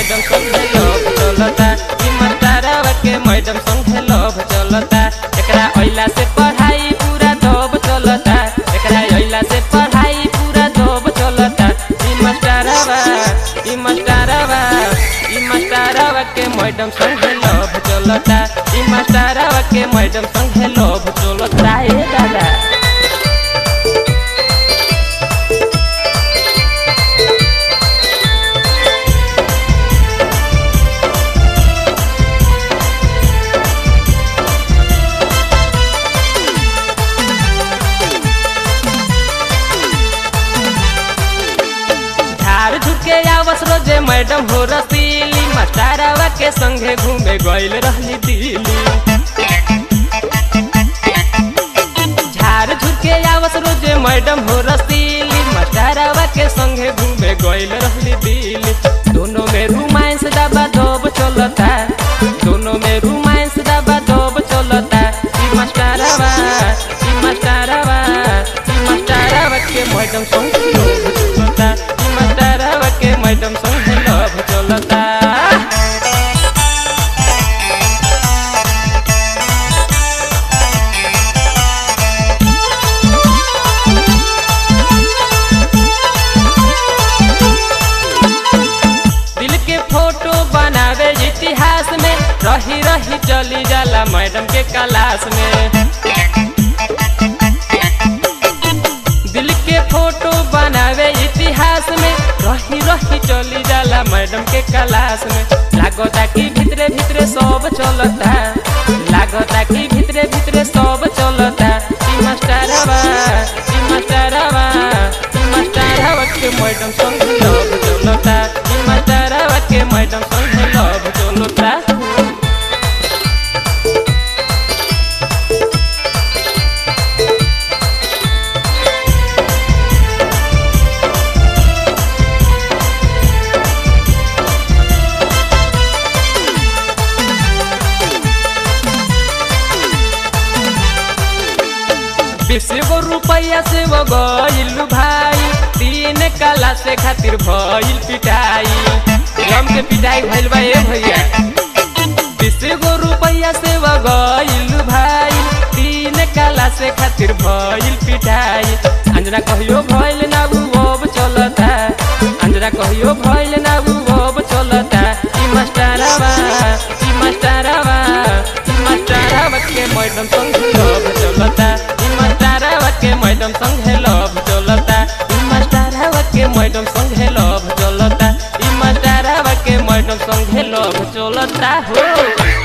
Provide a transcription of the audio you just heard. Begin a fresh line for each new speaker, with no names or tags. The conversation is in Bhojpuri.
मैडम संगे लव चलता ई मास्टरवा के मैडम संगे लव चलता एकरा अइला से पढ़ाई पूरा दब चलता एकरा अइला से पढ़ाई पूरा दब चलता ई मास्टरवा ई मास्टरवा ई मास्टरवा के मैडम संगे लव चलता ई मास्टरवा के मैडम संगे लव चलता ए दादा झाड़ झुके आवस रोजे मैडम हो रसीली मास्टरवा के संगे घूमे गइल रहली दिल्ली झाड़ झुके आवस रोजे मैडम हो रसीली मास्टरवा के संगे घूमे गइल रहली दिल्ली दोनों में रोमांस दबा दब चलता दोनों में रोमांस दबा दब चलता ई मास्टरवा ई मास्टरवा ई मास्टरवा के मैडम संगे लोभ चलता ई मास्टरवा के मैडम संगे लोभ चलता दिल के फोटो बनावे इतिहास में रही रही चली जाला मैडम के क्लास में दिल के फोटो बनावे इतिहास में रही रही चली जाला मैडम के क्लास में लागता कि भितरे भितरे सब चलता लागता कि भितरे भितरे सब चलता ई मास्टरवा ई मास्टरवा ई मास्टरवा के मैडम संग लव चलता ई मास्टरवा के मैडम संग लव चलता बीस गो रुपया से वो गइल भाई तीन कला से खातिर भइल पिटाई रम के पिटाई भइल बा ए भैया बीस गो रुपया से वो गइल भाई तीन कला से खातिर भइल पिटाई अंजना कहियो भइल ना उ अब चलता अंजना कहियो भइल ना उ अब चलता ई मास्टरवा ई मास्टरवा ई मास्टरवा के मैडम संग लव चलता ई मास्टरवा के मैडम संग लव चलता ई मास्टरवा के मैडम संग लव चलता ई मास्टरवा के मैडम संग लव चलता हो